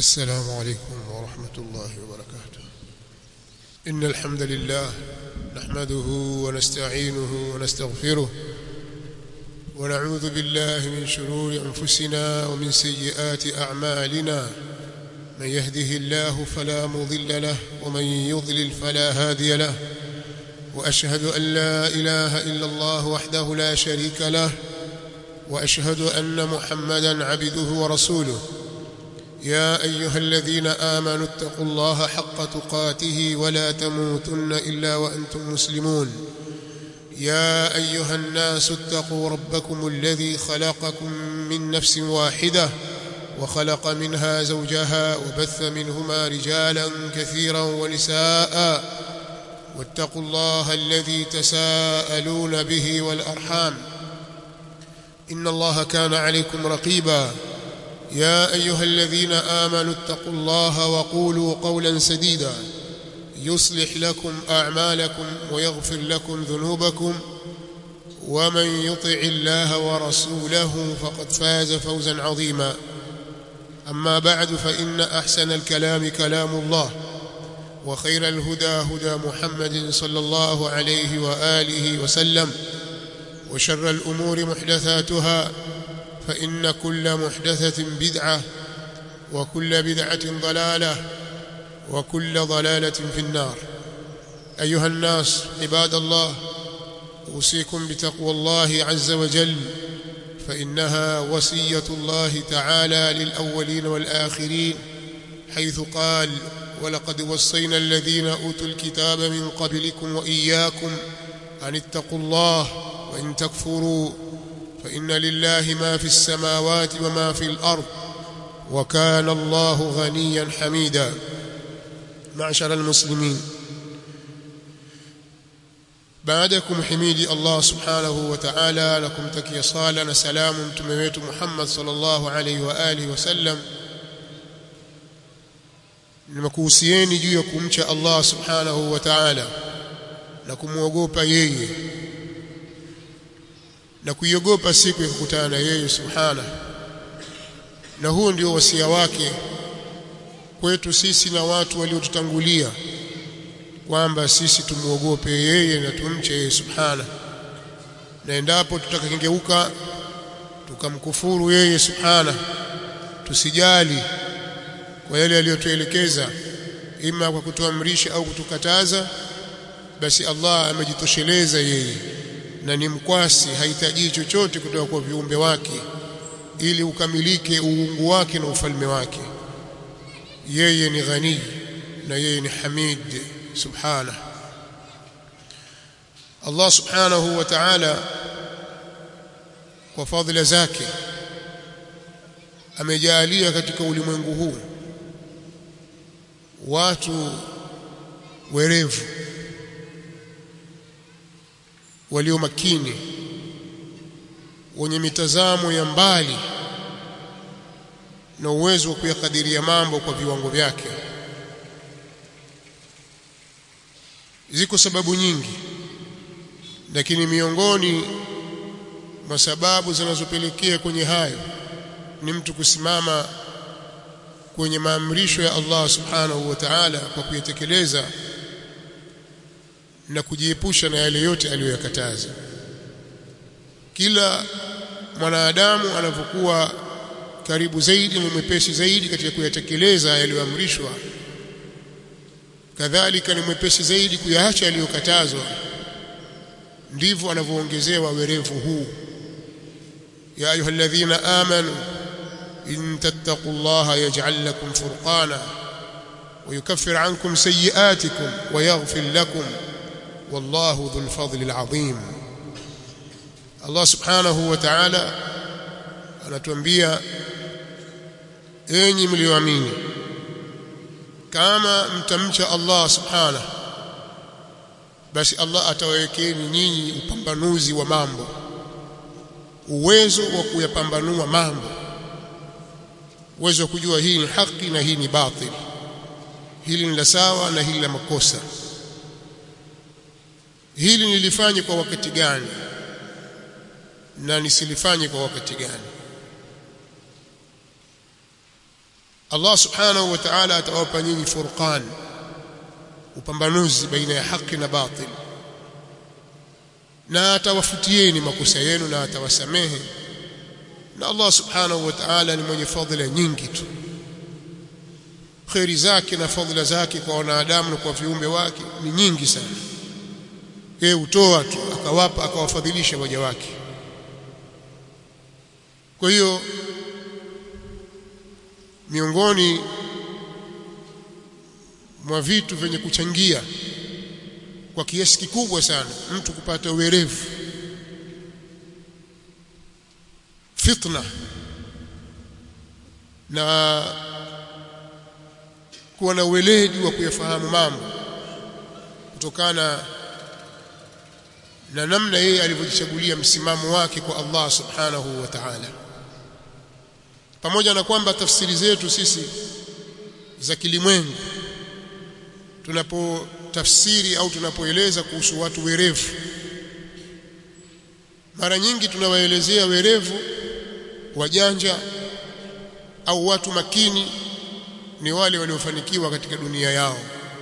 السلام عليكم ورحمة الله وبركاته إن الحمد لله نحمده ونستعينه ونستغفره ونعوذ بالله من شرور أنفسنا ومن سيئات أعمالنا من يهده الله فلا مضل له ومن يضلل فلا هادي له وأشهد أن لا إله إلا الله وحده لا شريك له وأشهد أن محمدا عبده ورسوله يا أيها الذين آمنوا اتقوا الله حق تقاته ولا تموتن إلا وأنتم مسلمون يا أيها الناس اتقوا ربكم الذي خلقكم من نفس واحدة وخلق منها زوجها وبث منهما رجالا كثيرا ونساء واتقوا الله الذي تساءلون به والأرحام إن الله كان عليكم رقيبا يا أيها الذين آمنوا اتقوا الله وقولوا قولا سديدا يصلح لكم أعمالكم ويغفر لكم ذنوبكم ومن يطع الله ورسوله فقد فاز فوزا عظيما أما بعد فإن أحسن الكلام كلام الله وخير الهدى هدى محمد صلى الله عليه وآله وسلم وشر الأمور محدثاتها فإن كل محدثة بدعة وكل بدعة ضلالة وكل ضلالة في النار أيها الناس عباد الله أوصيكم بتقوى الله عز وجل فإنها وصية الله تعالى للأولين والآخرين حيث قال ولقد وصينا الذين أوتوا الكتاب من قبلكم وإياكم أن اتقوا الله وإن تكفروا فإن لله ما في السماوات وما في الأرض وكان الله غنيا حميدا معشر المسلمين بعدكم حميدي الله سبحانه وتعالى لكم تكي صالا سلام تمويت محمد صلى الله عليه وآله وسلم nimekuhusieni juu ya kumcha Allah subhanahu wa ta'ala na kumwogopa yeye na kuiogopa siku ya kukutana na yeye subhana na huo ndio wasia wake kwetu sisi na watu waliotutangulia kwamba sisi tumuogope yeye na tumche yeye subhana na endapo tutakengeuka tukamkufuru yeye subhana tusijali kwa yale aliyotuelekeza ima kwa kutuamrisha au kutukataza basi Allah amejitosheleza yeye na ni mkwasi hahitaji chochote kutoka kwa viumbe wake ili ukamilike uungu wake na ufalme wake yeye ni ghani na yeye ni hamid subhana Allah subhanahu wa ta'ala kwa fadhila zake amejalia katika ulimwengu huu watu werevu walio makini wenye mitazamo ya mbali na uwezo wa kuyakadiria mambo kwa viwango vyake ziko sababu nyingi lakini miongoni mwa sababu zinazopelekea kwenye hayo ni mtu kusimama kwenye maamrisho ya Allah subhanahu wa ta'ala kwa kuyatekeleza na kujiepusha na yale yote aliyoyakataza kila mwanadamu anapokuwa karibu zaidi na mwepesi zaidi katika kuyatekeleza yaliyoamrishwa kadhalika ni mwepesi zaidi kuyaacha yaliyokatazwa ndivyo anavyoongezewa werevu huu ya ayyuhalladhina amanu in tattaqullaha yaj'al lakum furqana ويكفر عنكم سيئاتكم ويغفر لكم والله ذو الفضل العظيم Allah subhanahu wa ta'ala anatuambia enyi mlioamini kama mtamcha Allah subhanahu basi Allah atawawekeni nyinyi upambanuzi wa mambo uwezo wa kuyapambanua mambo uwezo wa kujua hii ni haki na hii ni batil hili ni la sawa na hili la makosa hili nilifanye kwa wakati gani na nisilifanye kwa wakati gani Allah subhanahu wa ta'ala atawapa nyinyi furqan upambanuzi baina ya haki na batil na atawafutieni makosa yenu na atawasamehe na Allah subhanahu wa ta'ala ni mwenye fadhila nyingi tu khairi zake na fadhila zake kwa wanadamu na kwa viumbe wake ni nyingi sana yeye utoa tu akawapa akawafadhilisha waja wake kwa hiyo miongoni mwa vitu vyenye kuchangia kwa kiasi kikubwa sana mtu kupata uwerevu fitna na kuwa na uweledi wa kuyafahamu mambo kutokana na namna yeye alivyojichagulia msimamo wake kwa Allah subhanahu wa ta'ala pamoja na kwamba tafsiri zetu sisi za kilimwengu tunapotafsiri au tunapoeleza kuhusu watu werevu mara nyingi tunawaelezea werevu wajanja au watu makini ni wale waliofanikiwa katika dunia yao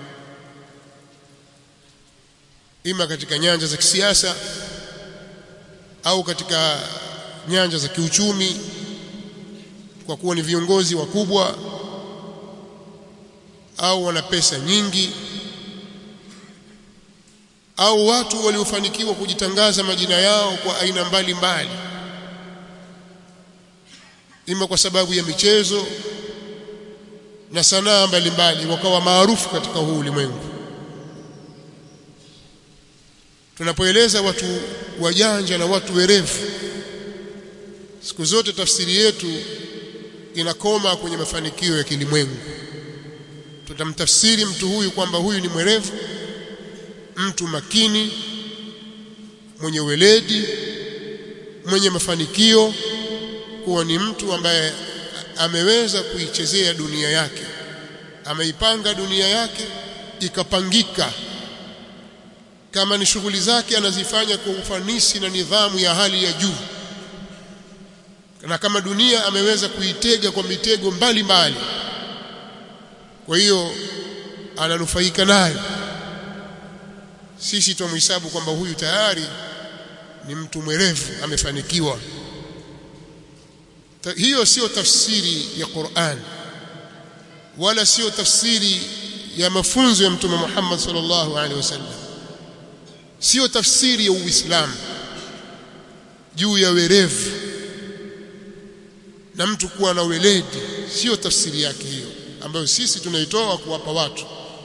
ima katika nyanja za kisiasa au katika nyanja za kiuchumi kwa kuwa ni viongozi wakubwa au wana pesa nyingi au watu waliofanikiwa kujitangaza majina yao kwa aina mbalimbali mbali. ima kwa sababu ya michezo na sanaa mbalimbali wakawa maarufu katika huu ulimwengu tunapoeleza watu wajanja na watu werevu siku zote tafsiri yetu inakoma kwenye mafanikio ya kilimwengu tutamtafsiri mtu huyu kwamba huyu ni mwerevu mtu makini mwenye weledi mwenye mafanikio kuwa ni mtu ambaye ameweza kuichezea dunia yake ameipanga dunia yake ikapangika kama ni shughuli zake anazifanya kwa ufanisi na nidhamu ya hali ya juu na kama dunia ameweza kuitega kwa mitego mbalimbali kwa hiyo ananufaika nayo sisi tumhesabu kwamba huyu tayari ni mtu mwerevu amefanikiwa Ta, hiyo sio tafsiri ya Qur'an wala sio tafsiri ya mafunzo ya mtume Muhammad sallallahu alaihi wasallam sio tafsiri ya Uislamu juu ya werevu na mtu kuwa na weledi sio tafsiri yake hiyo ambayo sisi tunaitoa kuwapa watu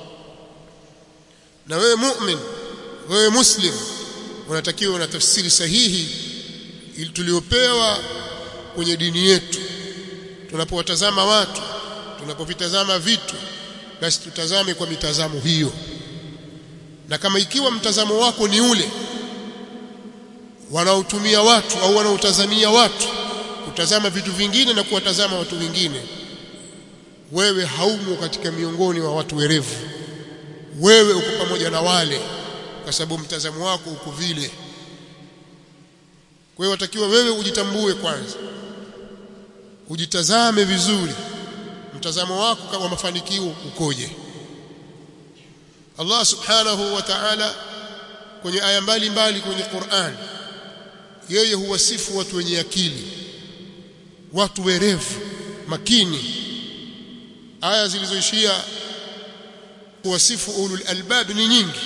na wewe mu'min wewe muslim unatakiwa na tafsiri sahihi ili tuliopewa kwenye dini yetu tunapowatazama watu tunapovitazama vitu basi tutazame kwa mitazamo hiyo na kama ikiwa mtazamo wako ni ule wanaotumia watu au wanaotazamia watu kutazama vitu vingine na kuwatazama watu wengine wewe haumo katika miongoni wa watu werevu wewe uko pamoja na wale kwa sababu mtazamo wako uko vile kwa hiyo watakiwa wewe ujitambue kwanza ujitazame vizuri mtazamo wako kama mafanikio ukoje Allah subhanahu wa ta'ala kwenye aya mbalimbali kwenye Qur'an yeye huwasifu watu wenye akili watu werevu makini aya zilizoishia kuwasifu ulul albab ni nyingi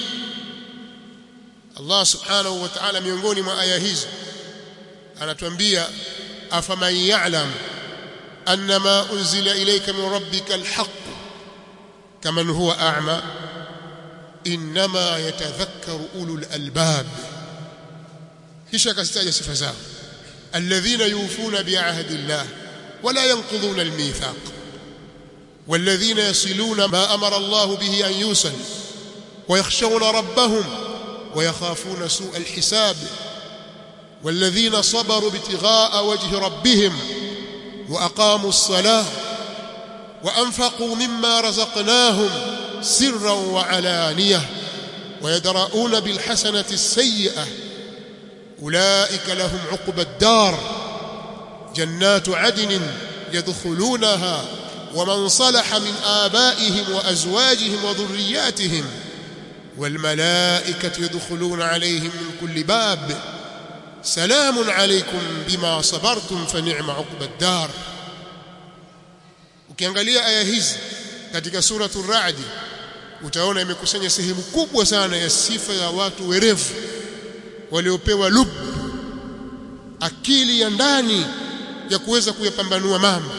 Allah subhanahu wa ta'ala miongoni mwa aya hizo anatuambia afaman ya'lam annama unzila ilayka min rabbika alhaq kaman huwa a'ma inma yatadhakkaru ulul albab kisha akazitaja sifa zao alladhina yufuna bi'ahdi Allah wala yanqudhuna almithaq والذين يصلون ما أمر الله به أن يوصل ويخشون ربهم ويخافون سوء الحساب والذين صبروا ابتغاء وجه ربهم وأقاموا الصلاة وأنفقوا مما رزقناهم سرا وعلانية ويدرؤون بالحسنة السيئة أولئك لهم عقبى الدار جنات عدن يدخلونها ومن صلح من آبائهم وأزواجهم وذرياتهم والملائكة يدخلون عليهم من كل باب سلام عليكم بما صبرتم فنعم عقب الدار ukiangalia aya hizi katika suratul Ra'd utaona imekusanya sehemu kubwa sana ya sifa ya watu werevu waliopewa lub akili ya ndani ya kuweza kuyapambanua mambo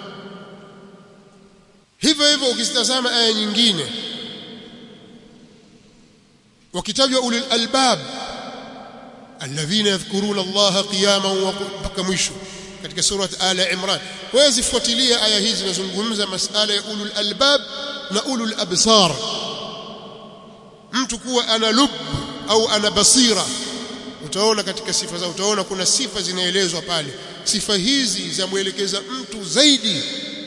hivyo hivyo ukizitazama aya nyingine wakitajwa ulul albab alladhina yadhkuruna allaha qiyaman wa mpaka mwisho katika surat ala imran wezi fuatilia aya hizi zinazungumza masala ya ulul albab na ulul absar mtu kuwa ana lub au ana basira utaona katika sifa zao utaona kuna sifa zinaelezwa pale sifa hizi zamwelekeza mtu zaidi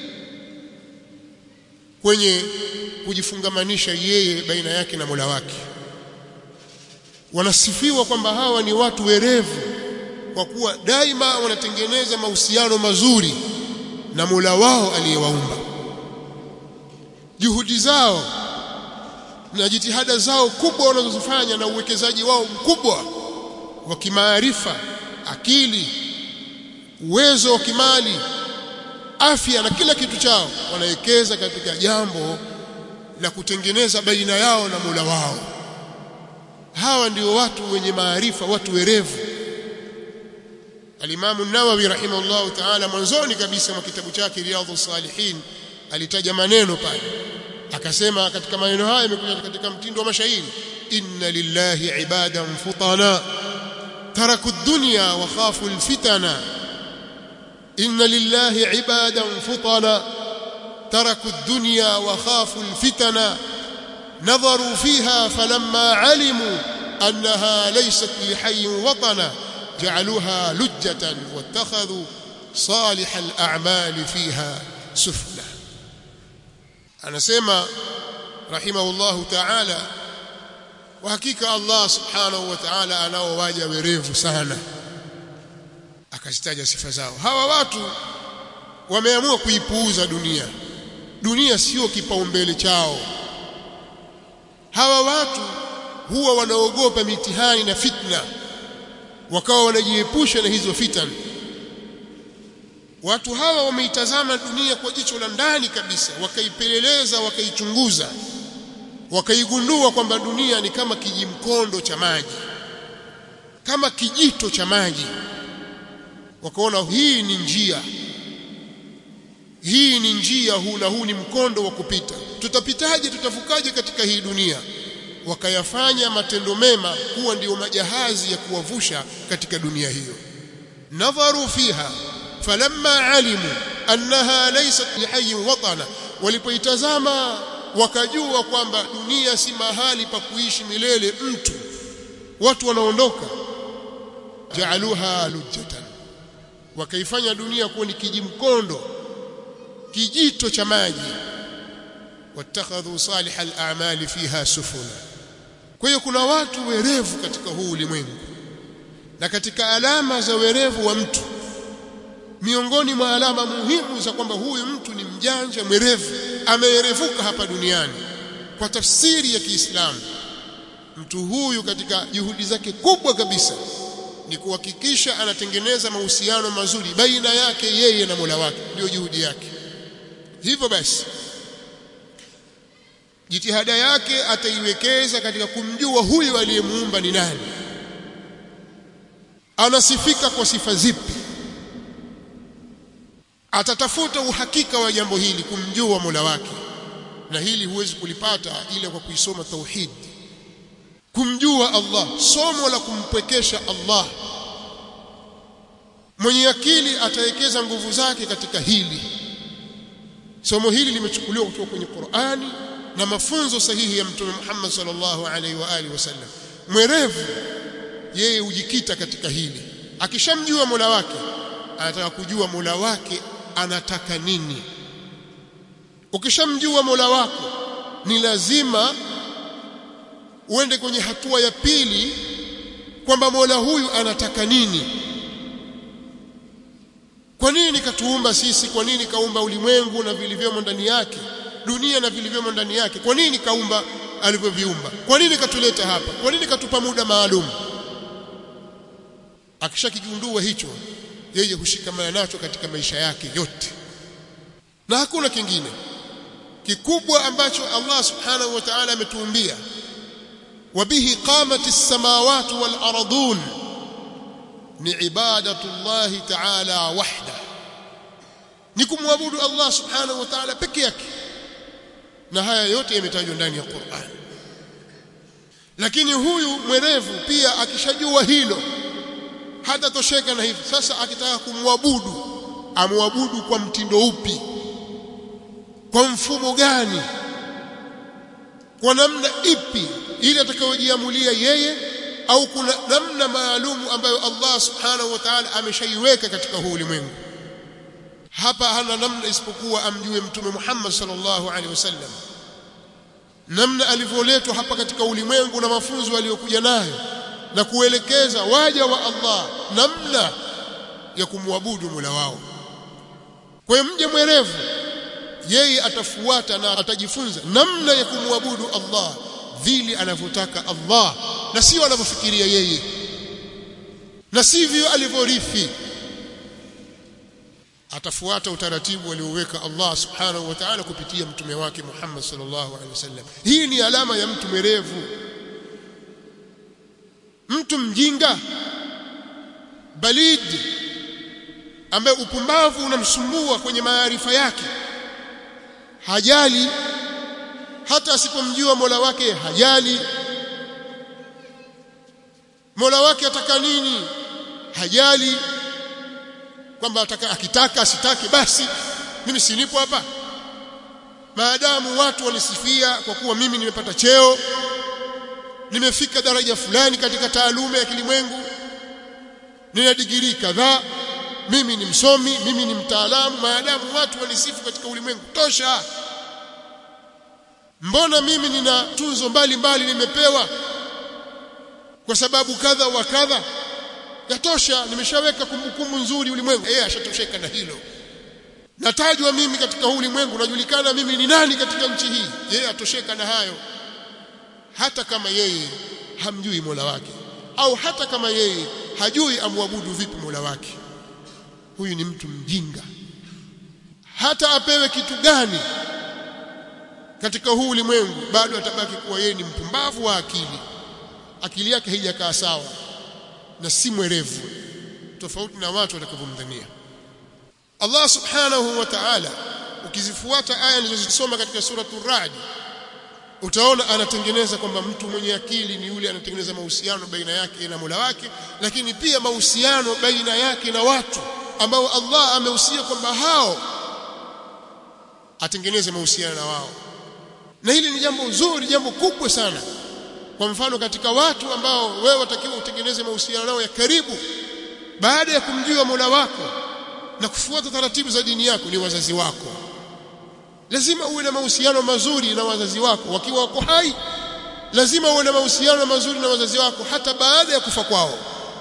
kwenye kujifungamanisha yeye baina yake na Mola wake wanasifiwa kwamba hawa ni watu werevu kwa kuwa daima wanatengeneza mahusiano mazuri na Mola wao aliyewaumba juhudi zao na jitihada zao kubwa wanazozifanya na uwekezaji wao mkubwa wa kimaarifa akili uwezo wa kimali afya na kila kitu chao wanawekeza katika jambo la kutengeneza baina yao na Mola wao hawa ndio watu wenye maarifa watu werevu Al-Imam an-Nawawi rahimahullahu ta'ala mwanzoni kabisa mwa kitabu chake Riyadhus Salihin alitaja maneno pale akasema katika maneno haya yamekuja katika mtindo wa mashairi inna lillahi ibadan futana taraku ad-dunya wa khafu al-fitana inna lillahi ibadan futana taraku ad-dunya wa khafu al-fitana نظروا فيها فلما علموا أنها ليست لحي وطنا جعلوها لجة واتخذوا صالح الأعمال فيها سفلا أنا سيما رحمه الله تعالى وحقيقة الله سبحانه وتعالى أنا وواجه وريف سهنا akazitaja sifa zao hawa watu wameamua kuipuuza dunia dunia sio kipaumbele chao hawa watu huwa wanaogopa mitihani na fitna wakawa wanajiepusha na hizo fitna watu hawa wameitazama dunia kwa jicho la ndani kabisa wakaipeleleza wakaichunguza wakaigundua kwamba dunia ni kama kijimkondo cha maji kama kijito cha maji wakaona hii ni njia hii ni njia huu na huu ni mkondo wa kupita tutapitaje tutavukaje katika hii dunia wakayafanya matendo mema kuwa ndiyo majahazi ya kuwavusha katika dunia hiyo nadharu fiha falamma alimu annaha laysat lihayyin watana walipoitazama wakajua kwamba dunia si mahali pa kuishi milele mtu watu wanaondoka jaaluha lujjatan wakaifanya dunia kuwa ni kijimkondo kijito cha maji watakhadhu salih al-a'mali fiha sufuna kwa hiyo kuna watu werevu katika huu ulimwengu na katika alama za werevu wa mtu miongoni mwa alama muhimu za kwamba huyu mtu ni mjanja mwerevu ameerevuka hapa duniani kwa tafsiri ya Kiislamu mtu huyu katika juhudi zake kubwa kabisa ni kuhakikisha anatengeneza mahusiano mazuri baina yake yeye na Mola wake ndio juhudi yake hivyo basi jitihada yake ataiwekeza katika kumjua huyu aliyemuumba ni nani anasifika kwa sifa zipi atatafuta uhakika wa jambo hili kumjua Mola wake na hili huwezi kulipata ila kwa kuisoma tauhid kumjua Allah somo la kumpwekesha Allah mwenye akili atawekeza nguvu zake katika hili somo hili limechukuliwa kutoka kwenye Qur'ani na mafunzo sahihi ya Mtume Muhammad sallallahu alaihi wa alihi wasallam mwerevu yeye hujikita katika hili akishamjua Mola wake anataka kujua Mola wake anataka nini ukishamjua Mola wako ni lazima uende kwenye hatua ya pili kwamba Mola huyu anataka nini kwa nini katuumba sisi kwa nini kaumba ulimwengu na vilivyomo ndani yake dunia na vilivyomo ndani yake kwa nini kaumba alivyoviumba kwa nini katuleta hapa kwa nini katupa muda maalum akishakigundua hicho yeye hushikamana nacho katika maisha yake yote na hakuna kingine kikubwa ambacho Allah subhanahu wa ta'ala ametuumbia wabihi qamati as-samawati wal ardun ni ibadatu Allah ta'ala wahda ni kumwabudu Allah subhanahu wa ta'ala peke yake na haya yote yametajwa ndani ya Qur'an lakini huyu mwerevu pia akishajua hilo hata tosheka na hivi sasa akitaka kumwabudu amwabudu kwa mtindo upi kwa mfumo gani kwa namna ipi ili atakayojiamulia yeye au kuna namna maalumu ambayo Allah subhanahu wa ta'ala ameshaiweka katika huu ulimwengu hapa hana namna isipokuwa amjue mtume Muhammad sallallahu alaihi wasallam namna alivyoletwa hapa katika ulimwengu na mafunzo aliyokuja nayo na kuelekeza waja wa Allah namna ya kumwabudu Mola wao kwa hiyo mje mwerevu yeye atafuata na atajifunza namna ya kumwabudu Allah vile anavyotaka Allah na sio anavyofikiria yeye na sivyo alivyorithi atafuata utaratibu alioweka Allah subhanahu wa ta'ala kupitia mtume wake Muhammad sallallahu alaihi wasallam hii ni alama ya mtu mwerevu mtu mjinga balid ambaye upumbavu unamsumbua kwenye maarifa yake hajali hata asipomjua Mola wake hajali Mola wake ataka nini hajali kwamba ataka akitaka asitaki basi mimi sinipo hapa maadamu watu wanisifia kwa kuwa mimi nimepata cheo nimefika daraja fulani katika taaluma ya kilimwengu nina digrii kadhaa mimi ni msomi mimi ni mtaalamu maadamu watu wanisifu katika ulimwengu tosha mbona mimi nina tunzo mbalimbali nimepewa kwa sababu kadha wa kadha yatosha nimeshaweka kumbukumbu nzuri ulimwengu yeye ashatosheka na hilo natajwa mimi katika huu ulimwengu najulikana mimi ni nani katika nchi hii yeye atosheka na hayo hata kama yeye hamjui Mola wake au hata kama yeye hajui amwabudu vipi Mola wake huyu ni mtu mjinga hata apewe kitu gani katika huu ulimwengu bado atabaki kuwa yeye ni mpumbavu wa akili akili yake haijakaa sawa na si mwerevu tofauti na watu watakavyomdhania Allah subhanahu wa ta'ala ukizifuata aya nilizosoma katika suratul Ra'd utaona anatengeneza kwamba mtu mwenye akili ni yule anatengeneza mahusiano baina yake na Mola wake lakini pia mahusiano baina yake na watu ambao Allah amehusia kwamba hao atengeneze mahusiano na wao na hili ni jambo zuri jambo kubwa sana kwa mfano katika watu ambao wewe watakiwa utengeneze mahusiano nao ya karibu baada ya kumjua Mola wako na kufuata taratibu za dini yako ni wazazi wako lazima uwe na mahusiano mazuri na wazazi wako wakiwa wako hai lazima uwe na mahusiano mazuri na wazazi wako hata baada ya kufa kwao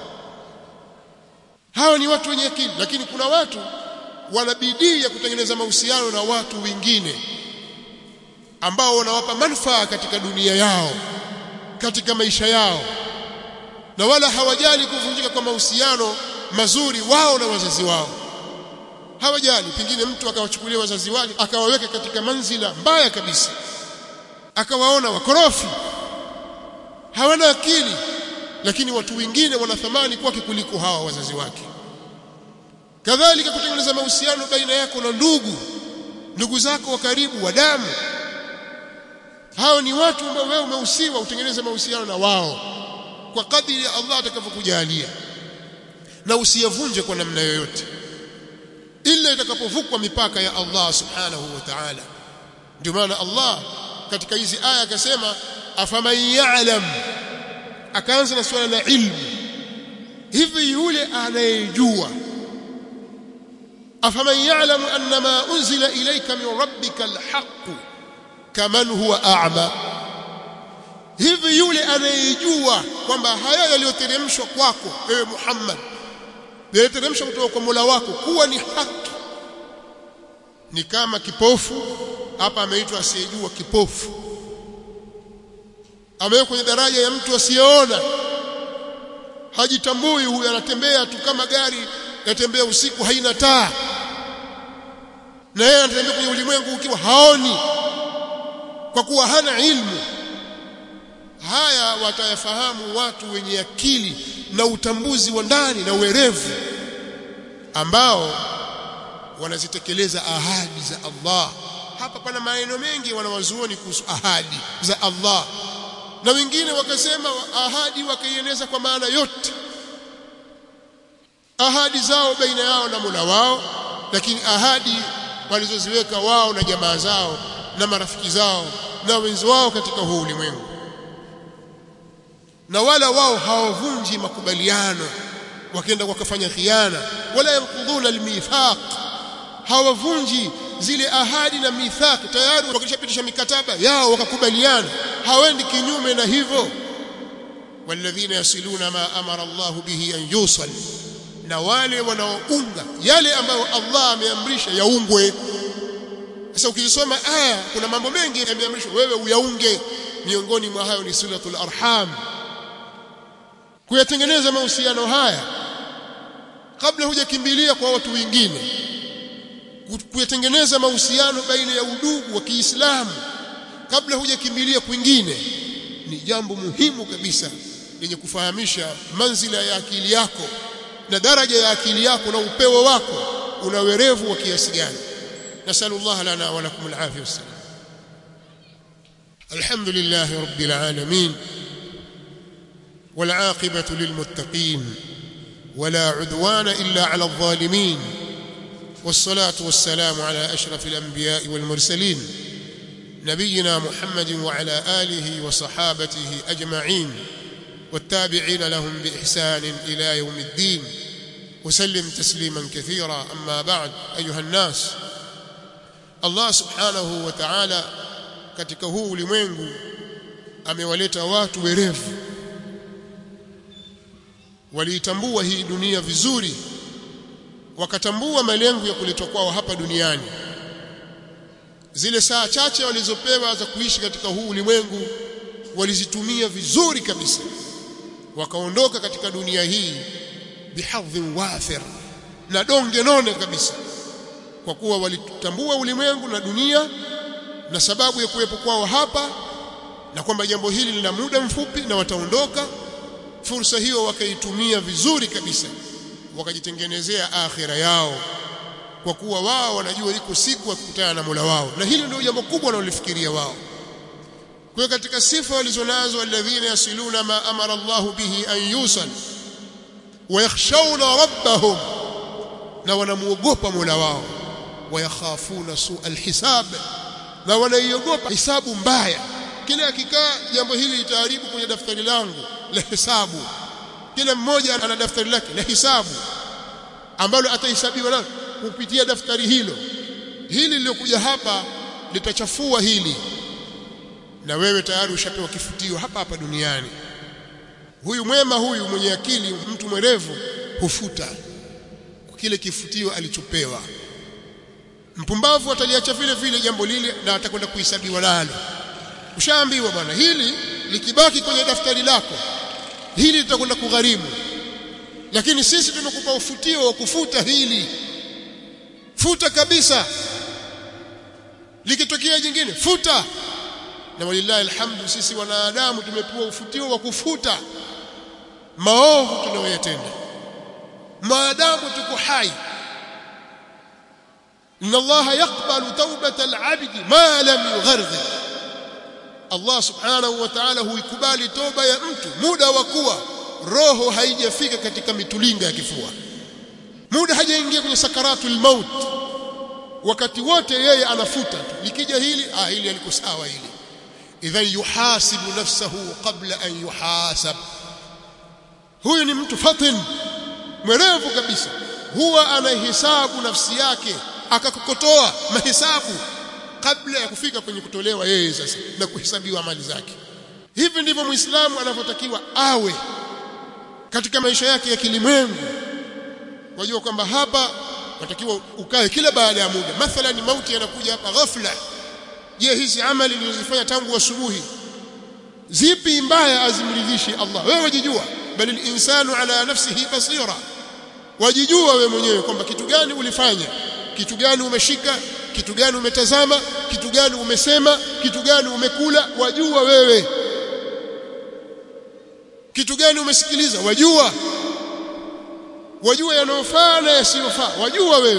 hawa ni watu wenye akili lakini kuna watu wana bidii ya kutengeneza mahusiano na watu wengine ambao wanawapa manufaa katika dunia yao katika maisha yao na wala hawajali kuvunjika kwa mahusiano mazuri wao na wazazi wao hawajali pengine mtu akawachukulia wazazi wake akawaweka katika manzila mbaya kabisa akawaona wakorofi hawana akili lakini watu wengine wana thamani kwake kuliko hawa wazazi wake kadhalika kutengeneza mahusiano baina yako na ndugu ndugu zako wa karibu wa damu hao ni watu ambao wewe umehusiwa utengeneze mahusiano na wao kwa kadiri ya Allah atakavyokujalia na usiyavunje kwa namna yoyote ila itakapovukwa mipaka ya Allah subhanahu wa ta'ala ndio maana Allah katika hizi aya akasema afaman ya'lam akaanza na swala la ilmu hivi yule anayejua afaman ya'lam annama unzila ilayka min rabbika alhaq kaman huwa a'ma hivi yule anayejua kwamba haya yaliyoteremshwa kwako ewe Muhammad yaliteremsha kutoka kwa Mola wako kuwa ni haki ni kama kipofu hapa ameitwa asiyejua kipofu amewekwa kwenye daraja ya mtu asiyeona hajitambui huyu anatembea tu kama gari yatembea usiku haina taa na yeye anatembea kwenye ulimwengu ukiwa haoni kwa kuwa hana ilmu haya watayafahamu watu wenye akili na utambuzi wa ndani na uerevu ambao wanazitekeleza ahadi za Allah hapa pana maneno mengi wanawazuoni kuhusu ahadi za Allah na wengine wakasema ahadi wakaieneza kwa maana yote ahadi zao baina yao na Mola wao lakini ahadi walizoziweka wao na jamaa zao na marafiki zao na wenzi wao katika huu ulimwengu na wala wao hawavunji makubaliano wakienda wakafanya khiana wala yankudhuna almithaq hawavunji zile ahadi na mithaq tayari wakishapitisha mikataba yao wakakubaliana hawendi kinyume na hivyo walladhina yasiluna ma amara Allah bihi an yusal na wale wanaounga yale ambayo Allah ameamrisha yaungwe sasa ukisoma aya kuna mambo mengi yameamrishwa wewe uyaunge miongoni mwa hayo ni silatul arham kuyatengeneza mahusiano haya kabla hujakimbilia kwa watu wengine kuyatengeneza mahusiano baina ya udugu wa Kiislamu kabla hujakimbilia kwingine ni jambo muhimu kabisa lenye kufahamisha manzila ya akili yako na daraja ya akili yako na upeo wako una werevu wa kiasi gani nasallallahu lana wa lakum alafia wassalam alhamdulillah rabbil alamin والعاقبة للمتقين ولا عدوان إلا على الظالمين والصلاة والسلام على أشرف الأنبياء والمرسلين نبينا محمد وعلى آله وصحابته أجمعين والتابعين لهم بإحسان إلى يوم الدين وسلم تسليما كثيرا أما بعد أيها الناس الله سبحانه وتعالى katika huu ulimwengu amewaleta watu werevu waliitambua hii dunia vizuri wakatambua malengo ya kuletwa kwao hapa duniani zile saa chache walizopewa za kuishi katika huu ulimwengu walizitumia vizuri kabisa wakaondoka katika dunia hii bihadhin wafir na donge none kabisa kwa kuwa walitambua ulimwengu na dunia na sababu ya kuwepo kwao hapa na kwamba jambo hili lina muda mfupi na wataondoka fursa hiyo wakaitumia vizuri kabisa wakajitengenezea akhira yao kwa kuwa wao wanajua iko siku ya kukutana na Mola wao na hili ndio jambo kubwa wanalolifikiria wao kwa katika sifa walizonazo alladhina yasiluna ma amara Allah bihi an yusal wayakhshawna rabbahum na wanamuogopa Mola wao wayakhafuna su alhisab na wanaiogopa hisabu mbaya kila akikaa jambo hili litaharibu kwenye daftari langu la hisabu kila mmoja ana daftari lake la hisabu ambalo atahesabiwa nalo kupitia daftari hilo hili lilokuja hapa litachafua hili na wewe tayari ushapewa kifutio hapa hapa duniani huyu mwema huyu mwenye akili mtu mwerevu hufuta kile kifutio alichopewa mpumbavu ataliacha vile vile jambo lile na atakwenda kuhesabiwa nalo ushaambiwa bwana hili likibaki kwenye daftari lako hili litakwenda kugharimu lakini sisi tumekupa ufutio wa kufuta hili futa kabisa likitokea jingine futa na walillahi alhamdu sisi wanadamu tumepewa ufutio wa kufuta maovu tunayoyatenda maadamu tuko hai inna allaha yaqbalu tawbata al-'abdi ma lam yugharghi Allah subhanahu wa ta'ala huikubali toba ya mtu muda wa kuwa roho haijafika katika mitulinga ya kifua muda hajaingia kwenye sakaratul maut wakati wote yeye anafuta tu likija hili ah hili aliko sawa hili idhan yuhasibu nafsahu qabla an yuhasab huyu ni mtu fatin mwerevu kabisa huwa anahesabu nafsi yake akakokotoa mahesabu kabla ya kufika kwenye kutolewa yeye sasa na kuhesabiwa amali zake hivi ndivyo muislamu anavyotakiwa awe katika maisha yake ya kilimwengu wajua kwamba hapa watakiwa ukae kila baada ya muda mathalan mauti yanakuja hapa ghafla je hizi amali nilizofanya tangu asubuhi zipi mbaya azimridhishi Allah wewe wajijua bali insanu ala nafsihi basira wajijua wewe mwenyewe kwamba kitu gani ulifanya kitu gani umeshika kitu gani umetazama kitu gani umesema kitu gani umekula wajua wewe kitu gani umesikiliza wajua wajua yanayofaa na yasiyofaa wajua wewe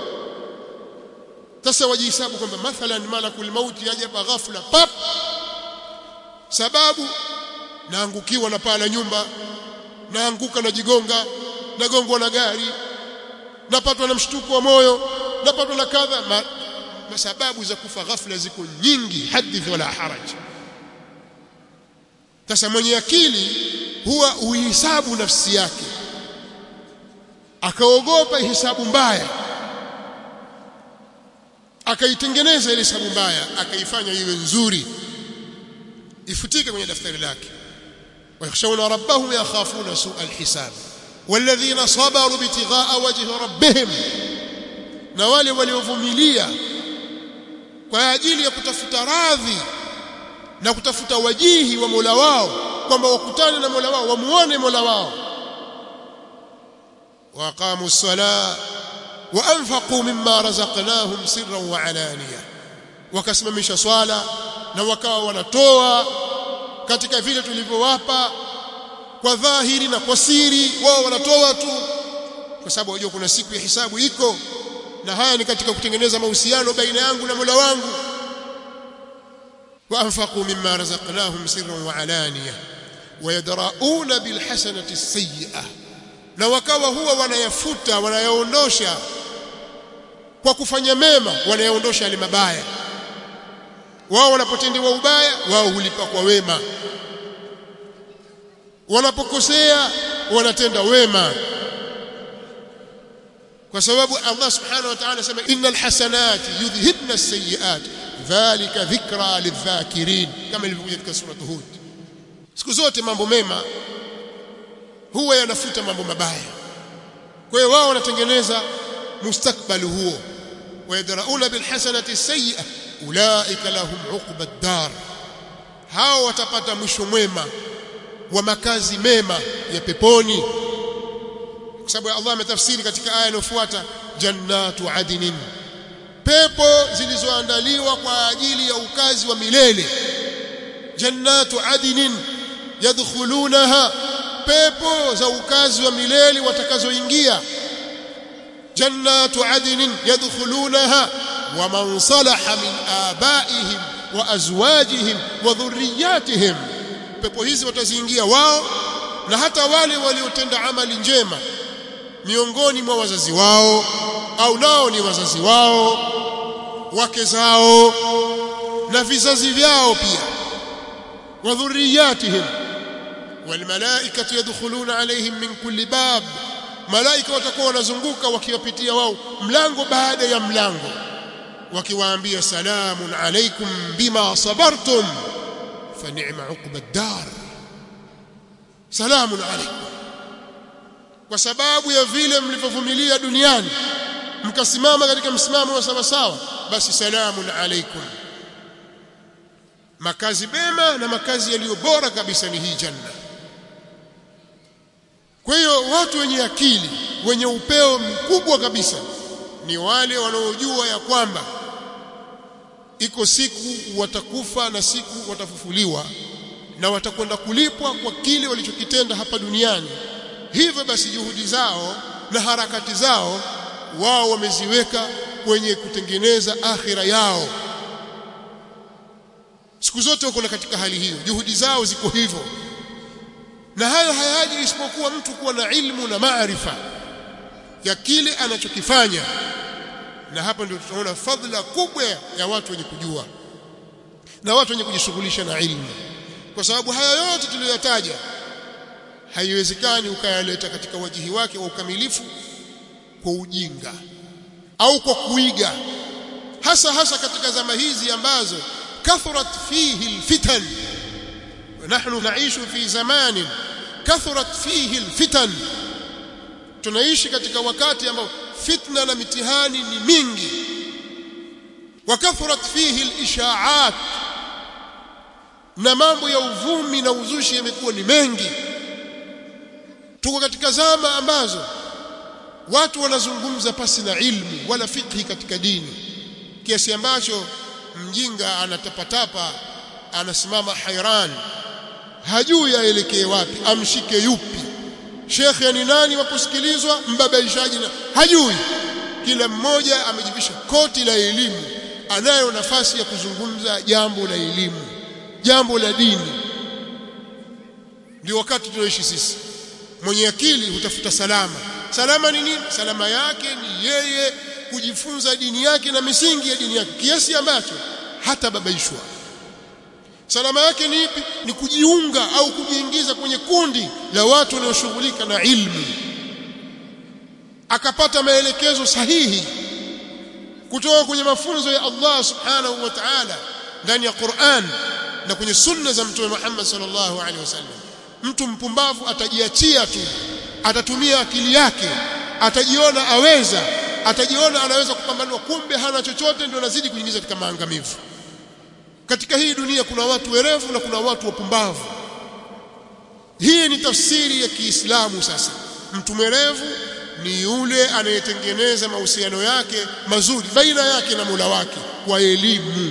sasa wajihesabu kwamba mathalan malakul mauti yaja ghafla pap sababu naangukiwa na paa la nyumba naanguka na jigonga nagongwa na gari napatwa na mshtuko wa moyo napatwa na kadha ma, ma sababu za kufa ghafla ziko nyingi hadith wala haraj sasa mwenye akili huwa uhisabu nafsi yake akaogopa hisabu mbaya akaitengeneza ile hisabu mbaya akaifanya iwe nzuri ifutike kwenye daftari lake wayakhshawna rabbahum yakhafuna su'a alhisab walladhina sabaru bitigha'a wajhi rabbihim na wale waliovumilia kwa ajili ya kutafuta radhi na kutafuta wajihi wa Mola wao kwamba wakutane na Mola wao wamuone Mola wao waqamu as-salah wa anfaqu mimma razaqnahum sirran wa alaniya wakasimamisha swala na wakawa wanatoa katika vile tulivyowapa kwa dhahiri na kwa siri wao wanatoa tu kwa sababu wajua kuna siku ya hisabu iko na haya ni katika kutengeneza mahusiano baina yangu na Mola wangu وأنفقوا مما رزقناهم سرا وعلانية ويدرؤون بالحسنة السيئة na wakawa huwa wanayafuta wanayaondosha kwa kufanya mema wanayaondosha yale mabaya wao wanapotendewa ubaya wao hulipa kwa wema wanapokosea wanatenda wema kwa sababu Allah subhanahu wa ta'ala anasema innal hasanati yudhhibna as-sayyi'at dhalika dhikra lidhakirin kama ilivyokuja katika sura Hud siku zote mambo mema huwa yanafuta mambo mabaya kwa hiyo wao wanatengeneza mustakbali huo wayadrauna bilhasanati as-sayyi'a ulaika lahum uqba ad-dar hao watapata mwisho mwema wa makazi mema ya peponi kwa sababu Allah ametafsiri katika aya inayofuata jannatu adnin pepo zilizoandaliwa kwa ajili ya ukazi wa milele jannatu adnin yadkhulunaha pepo za ukazi wa milele watakazoingia jannatu adnin yadkhulunaha wa man salaha min abaihim wa azwajihim wa dhurriyyatihim pepo hizi wataziingia wao na hata wale waliotenda amali njema miongoni mwa wazazi wao au nao ni wazazi wao wake zao na vizazi vyao pia wa dhurriyatihim walmalaikatu yadkhuluna alaihim min kulli bab malaika watakuwa wanazunguka wakiwapitia wao mlango baada ya mlango wakiwaambia salamun alaikum bima sabartum fa ni'ma uqba ad-dar salamun alaikum kwa sababu ya vile mlivyovumilia duniani mkasimama katika msimamo wa sawa sawa basi salamun alaikum makazi mema na makazi yaliyo bora kabisa ni hii janna kwa hiyo watu wenye akili wenye upeo mkubwa kabisa ni wale wanaojua ya kwamba iko siku watakufa na siku watafufuliwa na watakwenda kulipwa kwa kile walichokitenda hapa duniani hivyo basi juhudi zao na harakati zao wao wameziweka kwenye kutengeneza akhira yao siku zote wako katika hali hiyo juhudi zao ziko hivyo na hayo hayaji isipokuwa mtu kuwa na ilmu na maarifa ya kile anachokifanya na hapa ndio tutaona fadhila kubwa ya watu wenye kujua na watu wenye kujishughulisha na ilmu kwa sababu haya yote tuliyoyataja haiwezekani ukayaleta katika wajihi wake wa ukamilifu kwa ujinga au kwa kuiga hasa hasa katika zama hizi ambazo kathurat fihi alfitan ونحن نعيش في زمان كثرت فيه الفتن tunaishi katika wakati ambao fitna na mitihani ni mingi wakathurat fihi al-isha'at na mambo ya uvumi na uzushi yamekuwa ni mengi tuko katika zama ambazo watu wanazungumza pasi na ilmu wala fikhi katika dini kiasi ambacho mjinga anatapatapa anasimama hairan hajui aelekee wapi amshike yupi shekhe ni nani wa kusikilizwa mbabaishaji na hajui kila mmoja amejivisha koti la elimu anayo nafasi ya kuzungumza jambo la elimu jambo la dini ndio wakati tunaoishi sisi mwenye akili hutafuta salama salama ni nini salama yake ni yeye kujifunza dini yake na misingi ya dini yake kiasi ambacho hata babaishwa salama yake ni ipi ni kujiunga au kujiingiza kwenye kundi la watu wanaoshughulika na ilmu akapata maelekezo sahihi kutoka kwenye mafunzo ya Allah subhanahu wa ta'ala ndani ya Qur'an na kwenye sunna za mtume Muhammad sallallahu alaihi wasallam mtu mpumbavu atajiachia tu atatumia akili yake atajiona aweza atajiona anaweza kupambanua kumbe hana chochote ndio anazidi kuingiza katika maangamivu katika hii dunia kuna watu werevu na kuna watu wapumbavu hii ni tafsiri ya Kiislamu sasa mtu mwerevu ni yule anayetengeneza mahusiano yake mazuri baina yake na Mola wake kwa elimu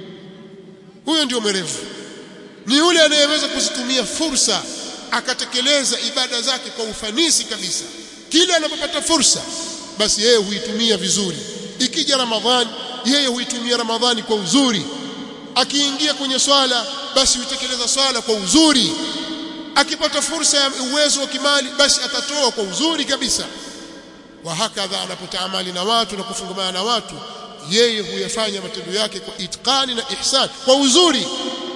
huyo ndio mwerevu ni yule anayeweza kuzitumia fursa akatekeleza ibada zake kwa ufanisi kabisa kila anapopata fursa basi yeye huitumia vizuri ikija ramadhani yeye huitumia ramadhani kwa uzuri akiingia kwenye swala basi huitekeleza swala kwa uzuri akipata fursa ya uwezo wa kimali basi atatoa kwa uzuri kabisa wa hakadha anapotaamali na watu na kufungamana na watu yeye huyafanya matendo yake kwa itqani na ihsan kwa uzuri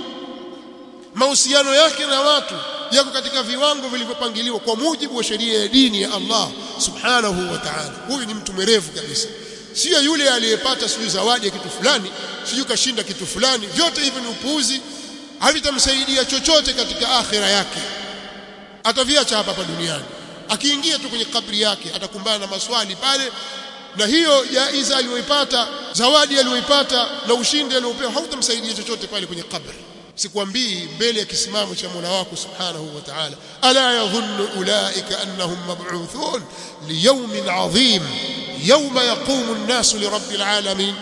mahusiano yake na watu yako katika viwango vilivyopangiliwa kwa mujibu wa sheria ya dini ya Allah subhanahu wa ta'ala huyu ni mtu mwerevu kabisa sio yule aliyepata sijui zawadi ya kitu fulani sijui kashinda kitu fulani vyote hivi ni upuuzi havitamsaidia chochote katika akhira yake ataviacha hapa hapa duniani akiingia tu kwenye kabri yake atakumbana na maswali pale na hiyo jaiza aliyoipata zawadi aliyoipata na ushindi aliopewa hautamsaidia chochote pale kwenye kabri sikwambii mbele ya kisimamo cha Mola wako Subhanahu wa Ta'ala ala yadhunnu ulaika annahum mab'uthun liyawmin 'adhim yawma yaqumu an-nasu lirabbil alamin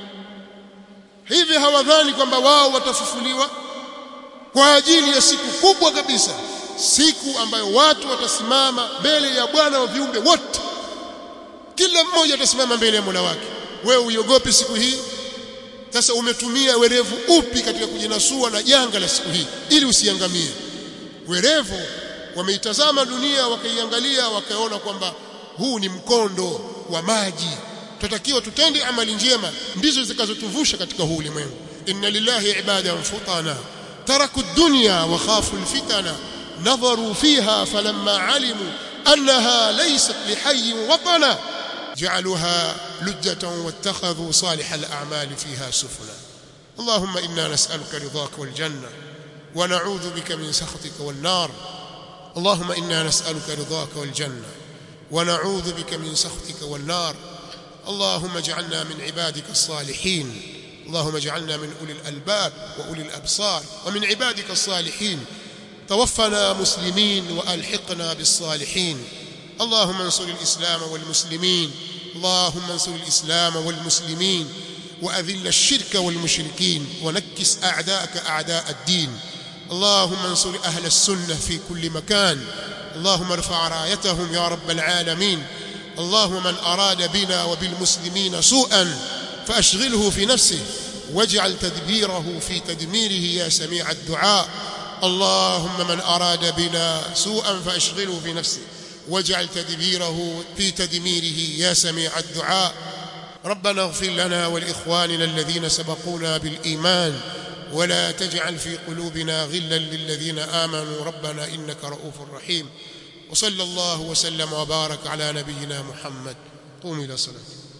hivi hawadhani kwamba wao watafufuliwa kwa ajili ya siku kubwa kabisa siku ambayo watu watasimama mbele ya Bwana wa viumbe wote kila mmoja atasimama mbele ya Mola wake wewe uiogope siku hii sasa umetumia werevu upi katika kujinasua na janga la siku hii ili usiangamie werevu wameitazama dunia wakaiangalia wakaona kwamba huu ni mkondo wa maji tutakiwa tutende amali njema ndizo zitakazotuvusha katika huu ulimwengu inna lillahi ibadan futana taraku dunya wa khafu alfitana nadharu fiha falamma alimu annaha laysat lihayyin watana جعلوها لجة واتخذوا صالح الأعمال فيها سفلا اللهم إنا نسألك رضاك والجنة ونعوذ بك من سخطك والنار اللهم إنا نسألك رضاك والجنة ونعوذ بك من سخطك والنار اللهم اجعلنا من عبادك الصالحين اللهم اجعلنا من أولي الألباب وأولي الأبصار ومن عبادك الصالحين توفنا مسلمين وألحقنا بالصالحين اللهم انصر الإسلام والمسلمين اللهم انصر الإسلام والمسلمين وأذل الشرك والمشركين ونكس أعداءك أعداء الدين اللهم انصر أهل السنة في كل مكان اللهم ارفع رايتهم يا رب العالمين اللهم من أراد بنا وبالمسلمين سوءا فأشغله في نفسه واجعل تدبيره في تدميره يا سميع الدعاء اللهم من أراد بنا سوءا فأشغله في نفسه واجعل تدبيره في تدميره يا سميع الدعاء ربنا اغفر لنا ولإخواننا الذين سبقونا بالإيمان ولا تجعل في قلوبنا غلا للذين آمنوا ربنا إنك رؤوف رحيم وصلى الله وسلم وبارك على نبينا محمد قوم إلى صلاة